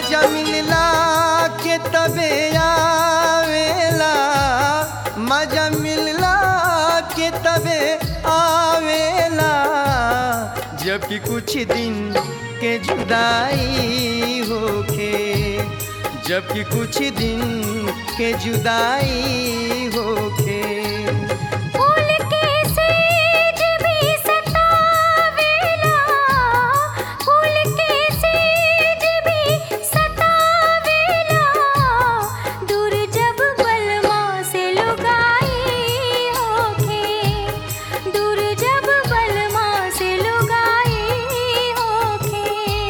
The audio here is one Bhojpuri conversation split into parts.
मजा मिलला के तबे आवेला मजा मिलला के तबे आवेला जबकि कुछ दिन के जुदाई होखे जबकि कुछ दिन के जुदाई होखे फूल के सेज भी सतावेला फूल के सेज भी सतावेला दूर जब बलमा से लुगाई होखे दूर जब बलमा से लुगाई होखे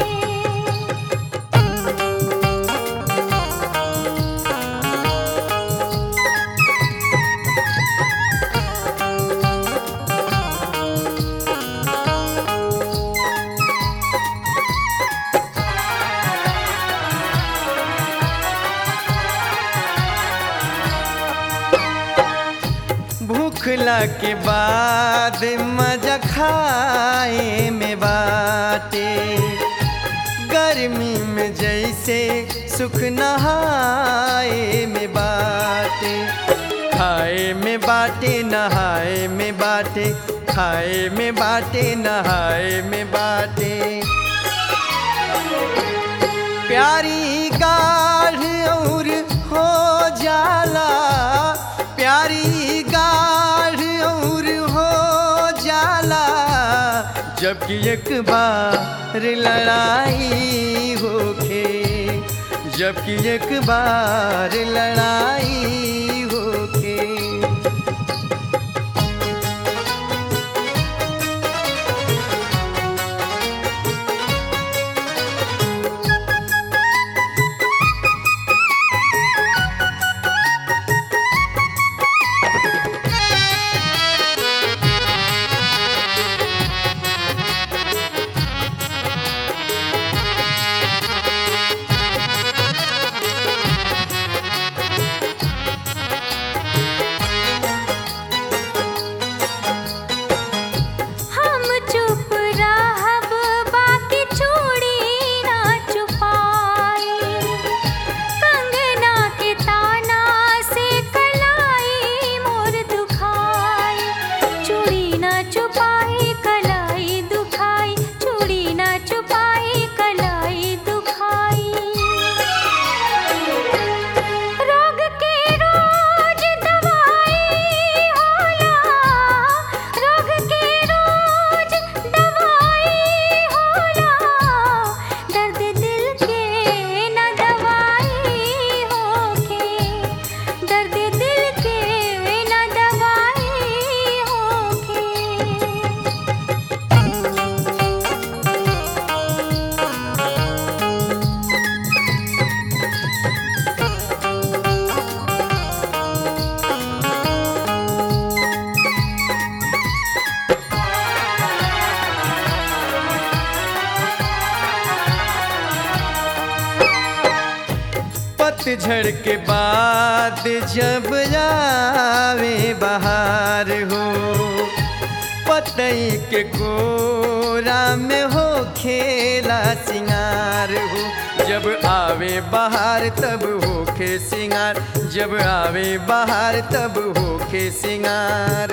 भूखला के बाद मजा खाए में बाटे गर्मी में जैसे सुख नहाए में बाटे खाए में बाटे नहाए में बाटे खाए में बाटे नहाए में बाटे प्यारी गाढ़ और हो जाला प्यारी गाढ़ और हो जाला जबकि एक बार लड़ाई होखे जबकि एक बार लड़ाई होखे हम चुप रहब बाकी चूड़ी ना छुपाई कंगना के ताना से कलाई मोर दुखाई चूड़ी ना छुपाई कलाई दुखाई चूड़ी ना छुपाई कलाई दुखाई रोग के रोज दवाई होला रोग के रोज दवाई होला दर्द दिल के न दवाई होखे दर्द दिल के न दवाई होखे पतझड़ के बाद जब आवे बहार हो पतई के कोरा में हो खेला सिंगार हो जब आवे बहार तब होखे सिंगार जब आवे बहार तब होखे सिंगार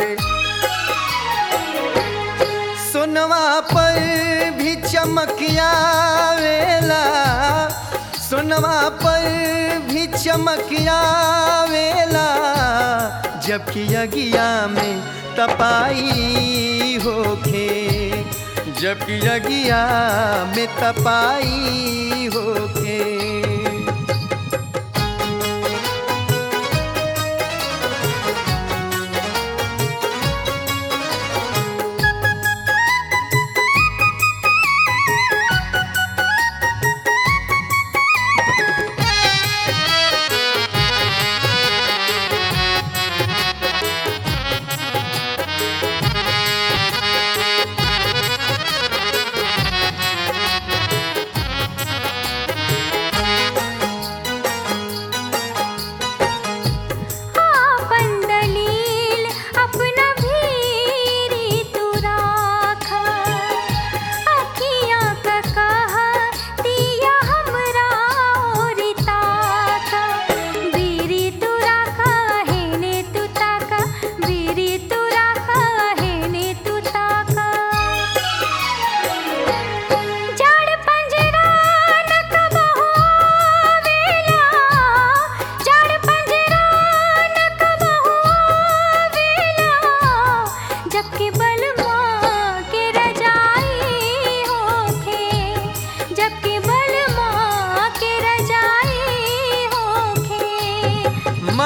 सुनवा पर भी चमकिया वेला सुनवा पर भी चमकिया वेला जबकि अगिया में तपाई होखे जबकि अगिया में तपाई होखे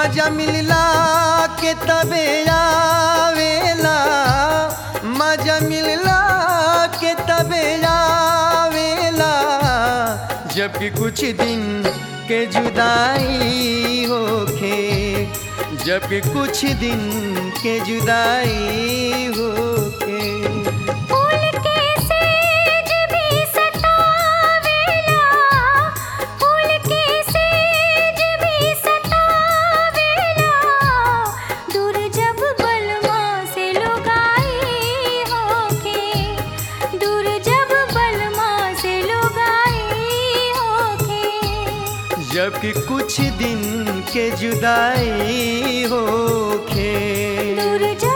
मजा मिलला के तबे आवेला मजा मिलला के तबे आवेला जबकि कुछ दिन के जुदाई होखे जबकि कुछ दिन के जुदाई होखे फूल के सेज भी सतावेला फूल के सेज भी सतावेला दूर जब बलमा से लुगाई होके दूर जब बलमा से लुगाई होके जबकि कुछ दिन के जुदाई होखे दूर जब